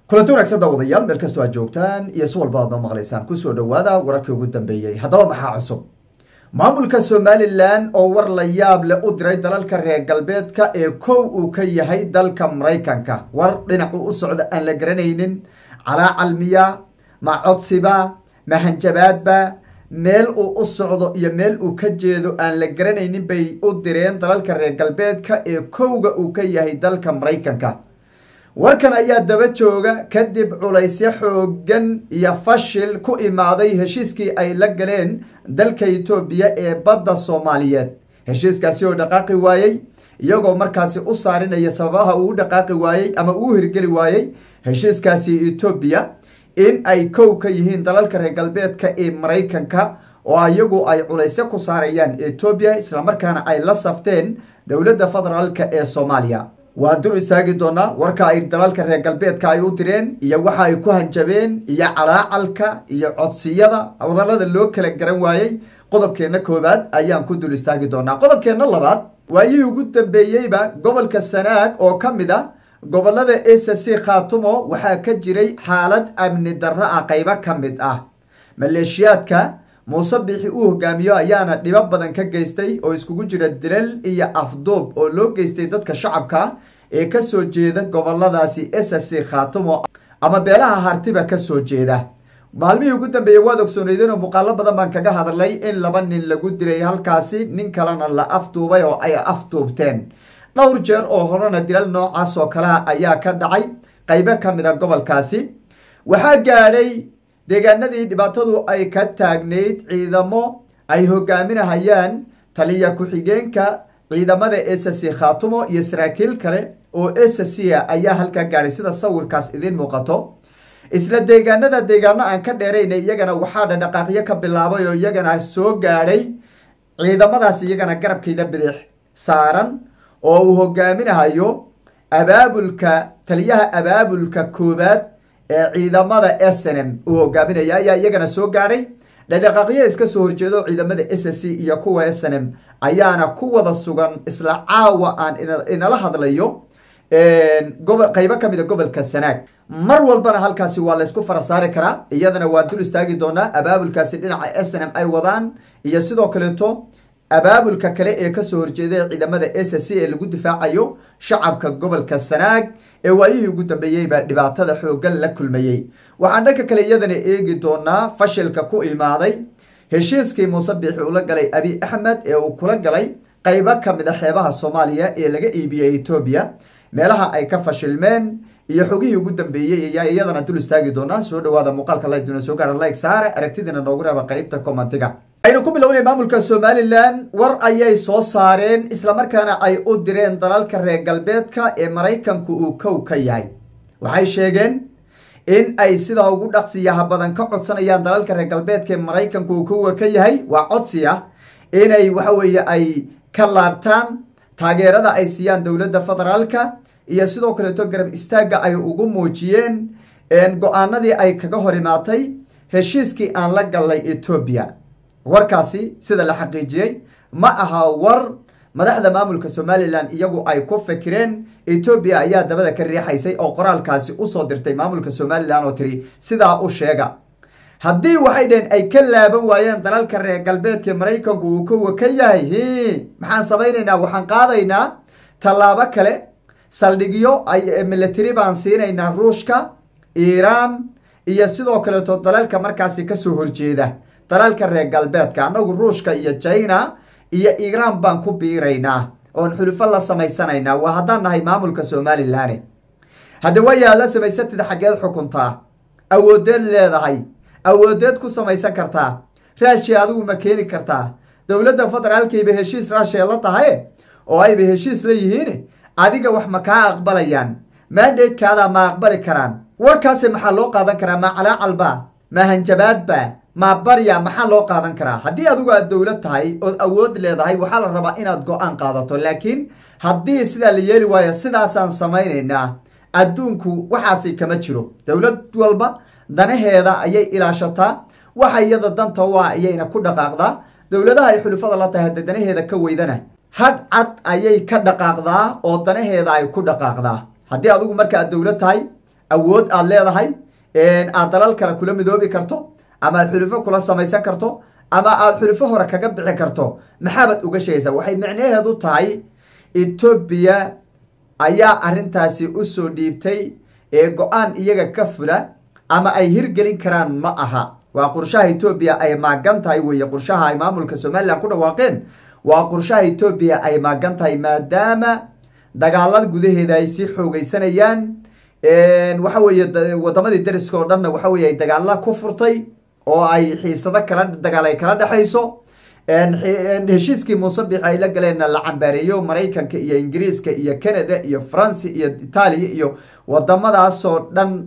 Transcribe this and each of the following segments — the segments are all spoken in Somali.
kulanti wanaagsan daawadayaal meel kastoo aad joogtaan iyo si walba aad noo maqlaysaan kusoo dhowaada wararkii ugu dambeeyey haddaba maxaa cusub maamulka somalilan oo war la yaab leh u diray dalalka reer galbeedka ee kow uu ka yahay dalka maraykanka war dhinacu u socda aan la garanaynin calaa calmiya ma codsiba ma hanjabaadba meel uu u socdo iyo meel uu ka jeedo aan la garanaynin bay u direen dalalka reer galbeedka ee kowga uu ka yahay dalka maraykanka warkan ayaa daba jooga kadib culaysyo xoogan iyo fashil ku imaaday heshiiskii ay la galeen dalka etoobiya ee badda soomaaliyeed heshiiskaasi oo dhaqaaqi waayey iyagoo markaasi u saarinaya sababaha uu dhaqaaqi waayey ama uu hirgeli waayey heshiiskaasi etoobiya in ay kow ka yihiin dalalka reer galbeedka ee maraykanka oo iyagu ay culaysyo ku saarayaan etoobiya islamarkaana ay la safteen dowladda federaalka ee soomaaliya waan dur istaagi doonaa warka ay dalalka reer galbeedka ay u direen iyo waxa ay ku hanjabeen iyo calaacalka iyo codsiyada wadalada loo kala garan waayey qodobkeenna koowaad ayaan ku dul istaagi doonaa qodobkeenna labaad waayihii ugu dambeeyeyba gobolka sanaag oo ka mid ah gobolada s c khaatumo waxaa ka jiray xaalad amni darro ah qaybo ka mid ah maleeshiyaadka muuse biixi uu hogaamiyo ayaana dhibo badan ka geystay oo iskugu jira dilal iyo afduub oo loo geystay dadka shacabka ee kasoo jeeda goboladaasi s c khaatumo ama beelaha hartiba kasoo jeeda maalmihii ugu dambeeyey waad ogsooneydeen oo muuqaalo badan baan kaga hadlay in laba nin lagu dilay halkaasi nin kalena la afduubay oo ay afduubteen dhowr jeer oo horena dilal noocaas oo kalea ayaa ka dhacay qaybo ka mid a gobolkaasi waxaa gaadhay deegaanadii dhibaatadu ay ka taagnayd ciidamo ay hogaaminahayaan taliya ku-xigeenka ciidamada s c khaatumo iyo saraakiil kale oo s c a ayaa halkaa gaadhay sida sawirkaas idiin muuqato isla deegaanada deegaano aan ka dheerayna iyagana waxaa dhadhaqaaqyo ka bilaabay oo iyagana soo gaadhay ciidamadaas iyagana garabkayda bidix saaran oo uu hogaaminahayo abaabulka taliyaha abaabulka koowaad ee ciidamada snm uu hogaaminaya ayaa iyagana soo gaadhay dhadhaqaaqyo iska soo horjeedo ciidamada s c iyo kuwa snm ayaana ku wada sugan isla caawa aan inala hadlayo qaybo ka mid a gobolka sanaag mar walbana halkaasi waa laysku fara saari karaa iyadana waan dul istaagi doonaa abaabulkaasi dhinaca snm ay wadaan iyo sidoo kaleeto abaabulka kale ee kasoo horjeeda ciidamada s c ee lagu difaacayo shacabka gobolka sanaag ee waayihii ugu dambeeyeyba dhibaatada xoogan la kulmayey waxaan dhanka kale iyadana eegi doonaa fashilka ku imaaday heshiiskii muuse biixi ula galay abi axmed ee uu kula galay qaybo ka mid a xeebaha soomaaliya ee laga iibiyey etoobiya meelaha ay ka fashilmeen iyo xogihii ugu dambeeyey ayaa iyadana dul istaagi doonaa soo dhawaada muuqaalka layduna soo gaara like saare aragtidiina noogu reeba qaybta commentiga aynu ku bilownay maamulka somalilan war ayay soo saareen islamarkaana ay u direen dalalka reer galbeedka ee maraykanku uu kow ka yahay waxay sheegeen in ay sidaa ugu dhaqsiyaha badan ka codsanayaan dalalka reer galbeedka ee maraykanku uu kowa ka yahay waa codsi ah inay waxa weeye ay ka laabtaan taageerada ay siiyaan dowladda federaalka iyo sidoo kaleeto garab istaagga ay ugu muujiyeen go-aanadii ay kaga hor imaatay heshiiskii aan la gallay etoobiya warkaasi sida la xaqiijiyey ma aha war madaxda maamulka somalilan iyagu ay ku fikireen etoobiya ayaa dabada ka riixaysay oo qoraalkaasi usoo dirtay maamulka somalilan oo tiri sidaa u sheega haddii waxay dhaheen ay ka laaban waayeen dalalka reer galbeedka maraykanku uu kowa ka yahay hi maxaan samaynaynaa waxaan qaadaynaa tallaabo kale saldhigyo ay military baan siinaynaa ruushka iiraan iyo sidoo kaleeto dalalka markaasi kasoo horjeeda dalalka reer galbeedka annagu ruushka iyo china iyo iiraan baan ku biiraynaa oon xulufo la samaysanaynaa waa haddaan nahay maamulka somalilan hadda waayaa la samaysatid xaggeed xukuntaa awoodeed leedahay awoodeed ku samaysan kartaa raashiya adigu ma keeni kartaa dowladda federaalkayba heshiis raashiya la tahay oo ayba heshiis la yihiin adiga wax ma kaa aqbalayaan maandaydkaadaa ma aqbali karaan warkaasi maxaa loo qaadan karaa ma calaacalba ma hanjabaadba ma barya maxaa loo qaadan karaa haddii adigu aad dowlad tahay ood awood leedahay waxaa la rabaa inaad go-aan qaadato laakiin haddii sidaa la yeeli waayo sidaasaan samaynaynaa adduunku waxaasi kama jiro dowlad walba danaheeda ayay ilaashataa waxa iyada danta waa ayayna ku dhaqaaqdaa dowladaha ay xulufada la tahay hadda danaheeda ka weydana hadh cad ayay ka dhaqaaqdaa oo danaheeda ay ku dhaqaaqdaa haddii adigu marka aad dowlad tahay awood aad leedahay aad dalal kale kula midoobi karto ama aad xulufo kula samaysan karto ama aad xulufo hore kaga bixi karto maxaabaad uga sheegaysaa waxay micnaheedu tahay etoobiya ayaa arrintaasi usoo dhiibtay ee go-aan iyaga ka fula ama ay hirgelin karaan ma aha waa qorshaha etoobiya ay maagan tahay weeye qorshaha ay maamulka somalilan ku dhawaaqeen waa qorshaha etoobiya ay maagan tahay maadaama dagaalada gudaheeda ay sii xoogeysanayaan waxa weeye wadamadii dariska oo dhanna waxa weye ay dagaala ku furtay oo ay xiisado kala dagaal ay kala dhexayso heshiiskii muusabix ay la galeenna la cambaareeyo maraykanka iyo ingiriiska iyo canada iyo faransi iyo itaaliya iyo wadamadaasoo dhan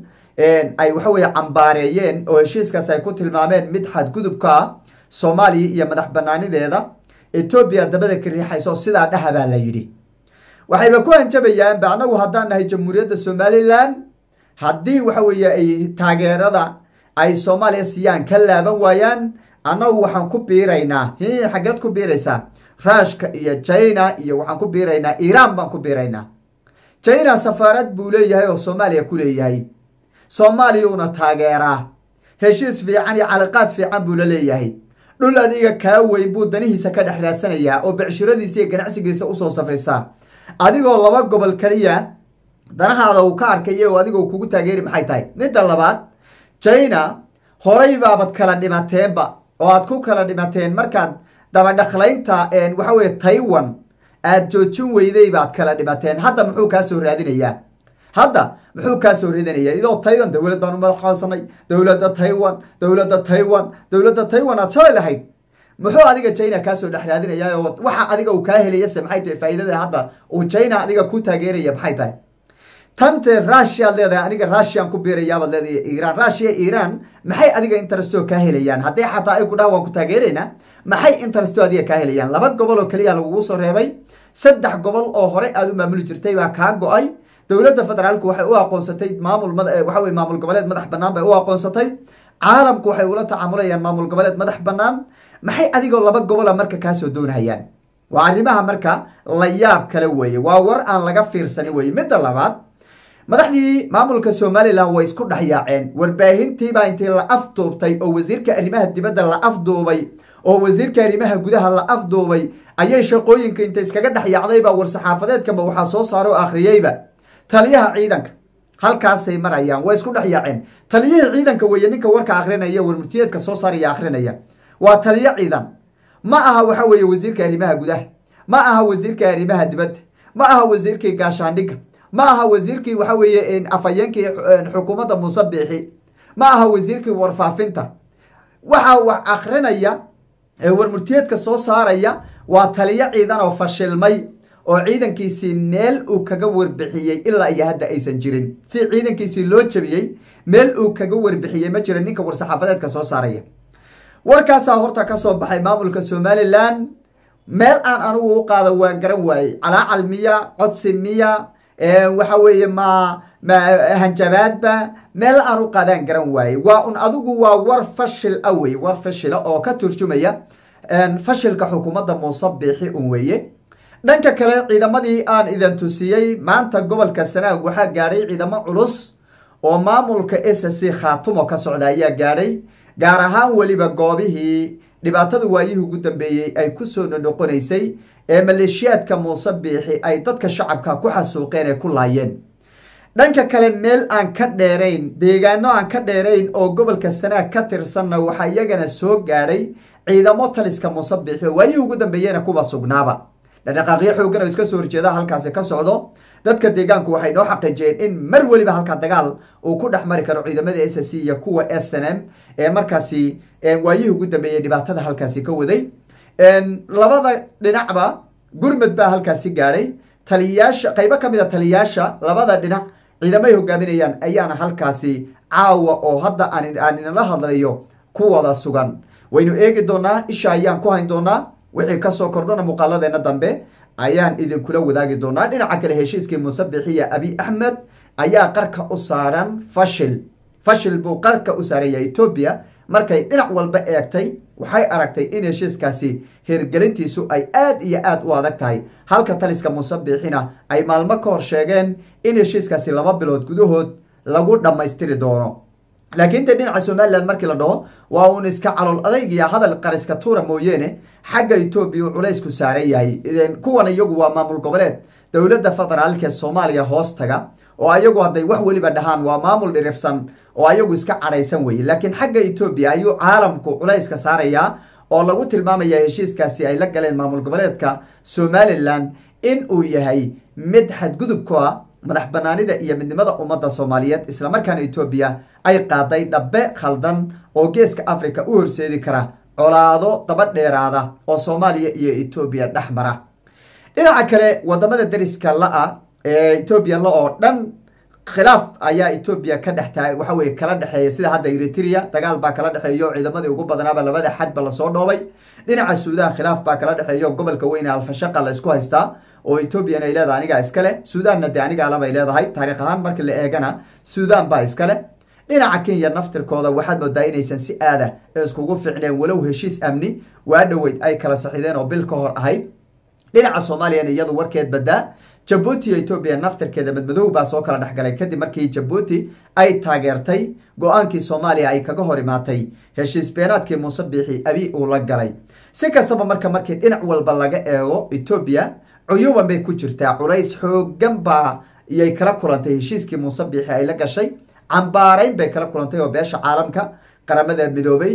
ay waxa weye cambaareeyeen oo heshiiskaas ay ku tilmaameen mid xadgudubka ah soomaaliya iyo madax banaanideeda etoobiya dabada ka riixayso sidaa dhahabaa la yidhi waxayba ku hanjabayaanba annagu haddaan nahay jamhuuriyadda somalilan haddii waxa weeye ay taageerada ay soomaaliya siiyaan ka laaban waayaan annagu waxaan ku biiraynaa hi xaggeed ku biiraysaa ruushka iyo china iyo waxaan ku biiraynaa iiraan baan ku biiraynaa china safaarad buu leeyahay oo soomaaliya ku leeyahay soomaaliyuuna taageeraa heshiis fiican iyo caliqaad fiican buu la leeyahay dhul adiga kaa weyn buu danihiisa ka dhex raadsanayaa oo becshiradiisa iyo ganacsigiisa usoo safrisaa adigoo laba gobol keliya danahaada uu ka arkaya oo adigoo kugu taageeri maxay tahay midda labaad china horay baabad kala dhimateenba oo aad ku kala dhimateen markaad dabadhaklaynta waxa weye taiwan aad joojin weyday baad kala dhimateen hadda muxuu kaa soo raadinayaa hadda muxuu kaa soo ridanayaa idoo taiwan dowlad baan u madaxoonsanay dowladda taiwan dowladda taiwan dowladda taiwan aad shalay lahayd muxuu adiga china kaasoo dhex raadinayaa oo waxa adiga uu kaa helayase maxay tahay faa'iidada hadda uu china adiga ku taageeraya maxay tahay tante russia ad leedahay aniga russian ku biirayaabaad leedahay iiraan russia iiraan maxay adiga interestoo kaa helayaan haddii xataa ay ku dhaha waan ku taageeraynaa maxay interestoo adiga kaa helayaan laba gobol oo keliya lagugu soo reebay saddex gobol oo hore aad u maamuli jirtay baa kaa go-ay dowladda federaalku waxay u aqoonsatay maamul waxa weye maamul goboleed madax banaan bay u aqoonsatay caalamku waxay ula tacaamulayaan maamul goboleed madax banaan maxay adigoo laba gobola marka kaasoo doonahayaan waa arrimaha marka la yaab kale weeye waa war aan laga fiirsanin weye midda labaad madaxdii maamulka somalilan way isku dhex yaaceen warbaahintiibaa intii la afduubtay oo wasiirka arrimaha dibadda la afduubay oo wasiirka arrimaha gudaha la afduubay ayay shaqooyinka inta iskaga dhex yaacdayba war-saxaafadeedkanba waxaa soo saara oo akhriyeyba taliyaha ciidanka halkaasay marayaan way isku dhex yaaceen taliyihii ciidanka weeye ninka warka akrinaya warmurtiyeedka soo saaraya akrinaya waa taliyo ciidan ma aha waxa weeye wasiirka arrimaha gudaha ma aha wasiirka arrimaha dibadda ma aha wasiirkii gaashaandhigga ma aha wasiirkii waxa weeye afhayeenkii xukuumadda muuse biixi ma aha wasiirkii warfaafinta waxa wax akrinaya ee warmurtiyeedka soo saaraya waa taliyo ciidan oo fashilmay oo ciidankiisii meel uu kaga warbixiyey ilaa iyo hadda aysan jirin si ciidankiisii loo jabiyey meel uu kaga warbixiyey ma jira ninka war-saxaafadeedka soo saaraya warkaasaa horta ka soo baxay maamulka somalilan meel aan anigu u qaada waan garan waayey calaacal miya codsi miya waxa weeye ma ma hanjabaadba meel aan u qaadaan garan waayey waa un adigu waa war fashil a wey war fashila oo ka turjumaya fashilka xukuumadda muuse biixi un weeye dhanka kale ciidamadii aan idin tusiyey maanta gobolka sanaag waxaa gaadhay ciidamo culus oo maamulka s c khaatumo ka socda ayaa gaadhay gaar ahaan weliba goobihii dhibaatada waayihii ugu dambeeyey ay kusoo nonoqonaysay ee maleeshiyaadka muuse biixi ay dadka shacabka ku xasuuqeen ee ku laayeen dhanka kale meel aan ka dheerayn deegaano aan ka dheerayn oo gobolka sanaag ka tirsanna waxaa iyagana soo gaadhay ciidamo taliska muuse biixi oo waayihii ugu dambeeyena kuwa sugnaaba dhaqdhaqaaqyo xoogan oo iska soo horjeeda halkaasi ka socdo dadka deegaanku waxay noo xaqiijiyeen in mar weliba halkaa dagaal uu ku dhex mari karo ciidamada s c iyo kuwa s n m ee markaasi waayihii ugu dambeeyey dhibaatada halkaasi ka waday labada dhinacba gurmud baa halkaasi gaadhay taliyayaasha qaybo ka mid a taliyayaasha labada dhinac ciidamay hogaaminayaan ayaana halkaasi caawa oo hadda aan inala hadlayo ku wada sugan waynu eegi doonaa isha ayaan ku hayn doonaa wixii kasoo kordhana muuqaaladeena dambe ayaan idinkula wadaagi doonaa dhinaca kale heshiiskii muuse bixiya abi axmed ayaa qarka u saaran fashil fashil buu qarka u saaraya etoobiya markay dhinac walba eegtay waxay aragtay in heshiiskaasi hirgelintiisu ay aad iyo aad u adag tahay halka taliska muuse biixina ay maalmo ka hor sheegeen in heshiiskaasi laba bilood gudahood lagu dhammaystiri doono laakiin de dhinaca somalilan markii la dhaho waa uun iska calool adayg iyo hadal qariska tuura mooyeene xagga etoobiya uu culaysku saaran yahay kuwan iyagu waa maamul goboleed dowladda federaalka ee soomaaliya hoos taga oo ayagu hadday wax weliba dhahaan waa maamul dhirifsan oo ayagu iska cadhaysan weye laakiin xagga etoobiya ayuu caalamku culayska saarayaa oo lagu tilmaamaya heshiiskaasi ay la galeen maamul goboleedka somalilan in uu yahay mid xadgudub ku ah madax banaanida iyo midnimada ummadda soomaaliyeed islamarkaana etoobiya ay qaaday dhabbe khaldan oo geeska africa u horseedi kara colaado daba dheeraada oo soomaaliya iyo etoobiya dhex mara dhinaca kale wadamada dariska la-a ee etoobiya la oo dhan khilaaf ayaa etoobiya ka dhex tahay waxa weye kala dhexeeya sida hadda eritrea dagaal baa kala dhexeeyo ciidamadii ugu badnaaba labada xadba lasoo dhoobay dhinaca suudan khilaaf baa kala dhexeeyo gobolka weyne alfashaqa la isku haystaa oo etoobiyana ay leedahay anigaa iskale suudanna de aniga alabay leedahay taariikh ahaan markii la eegana suudan baa iskale dhinaca kenya naftirkooda waxaad moodaa inaysan si aada iskugu ficneen walow heshiis amni waa dhoweyd ay kala saxideen oo bil ka hor ahayd dhinaca soomaaliyana iyadu warkeed badaa jabuuti iyo etoobiya naftirkeeda madmadow baa soo kala dhexgalay kadib markii jabuuti ay taageertay go-aankii soomaaliya ay kaga hor imaatay heshiis beenaadkii muuse biixi abi uu la galay si kastaba marka markii dhinac walba laga eego etoobiya cuyuban bay ku jirtaa culays xoogan baa iyay kala kulantay heshiiskii muuse biixi ay la gashay cambaarayn bay kala kulantay oo beesha caalamka qaramada midoobay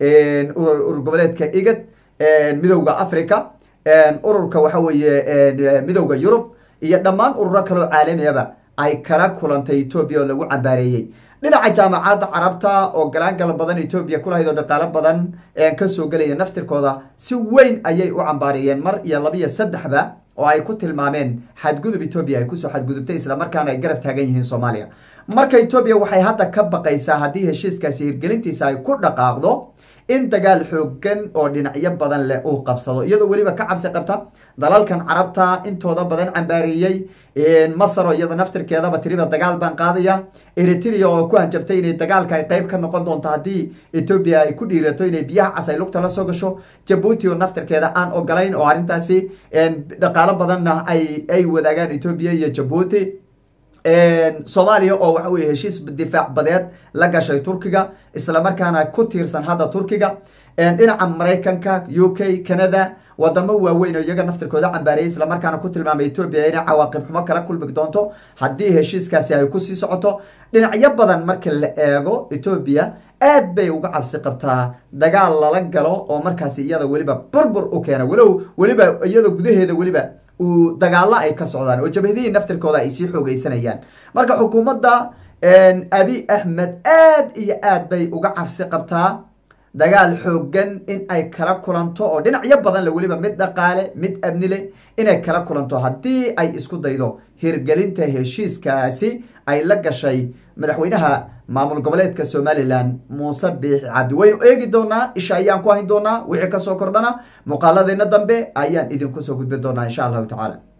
urur goboleedka igad midowda africa ururka waxa weeye midowda yurub iyo dhammaan ururo kaleo caalamiyaba ay kala kulantay etoobiya oo lagu cambaareeyey dhinaca jaamacadda carabta oo galaangal badan etoobiya kulahayd oo dhaqaalo badan kasoo gelaya naftirkooda si weyn ayay u cambaareeyeen mar iyo laba iyo saddexba oo ay ku tilmaameen xadgudub etoobiya ay kusoo xadgudubtay islamarkaana ay garab taagan yihiin soomaaliya marka etoobiya waxay hadda ka baqaysaa haddii heshiiskaasi hirgelintiisa ay ku dhaqaaqdo in dagaal xoogan oo dhinacyo badan leh uu qabsado iyadoo weliba ka cabsi qabta dalalkan carabta intooda badan cambaareeyey masar oo iyada naftirkeedaba tiriba dagaal baan qaadaya eritrea oo ku hanjabtay inay dagaalka ay qeyb ka noqon doonto haddii etoobiya ay ku dhiirato inay biyaha cas ay lugta la soo gasho jabuuti oo naftirkeeda aan ogolayn oo arrintaasi dhaqaalo badanna ay ay wadaagaan etoobiya iyo jabuuti soomaaliya oo waxa weye heshiis difaac badeed la gashay turkiga islamarkaana ku tiirsan hadda turkiga dhinaca maraykanka u k canada wadamo waaweyn oo iyaga naftirkooda cambaarayay islamarkaana ku tilmaamay etoobiya inay cawaaqib xumo kala kulmi doonto haddii heshiiskaasi ay kusii socoto dhinacyo badan marka la eego etoobiya aad bay uga cabsi qabtaa dagaal lala galo oo markaasi iyada weliba burbur u keena walow weliba iyada gudaheeda weliba uu dagaalo ay ka socdaan oo jabhadihii naftirkooda ay sii xoogeysanayaan marka xukuumadda abi axmed aad iyo aad bay uga cabsi qabtaa dagaal xoogan in ay kala kulanto oo dhinacyo badan le weliba mid dhaqaale mid amni leh inay kala kulanto haddii ay isku daydo hirgelinta heshiiskaasi ay la gashay madaxweynaha maamul goboleedka somalilan muuse biixi cabdi waynu eegi doonaa isha ayaan ku hayn doonaa wixii kasoo kordhana muuqaaladeena dambe ayaan idinku soo gudbin doonaa insha allahu tacaala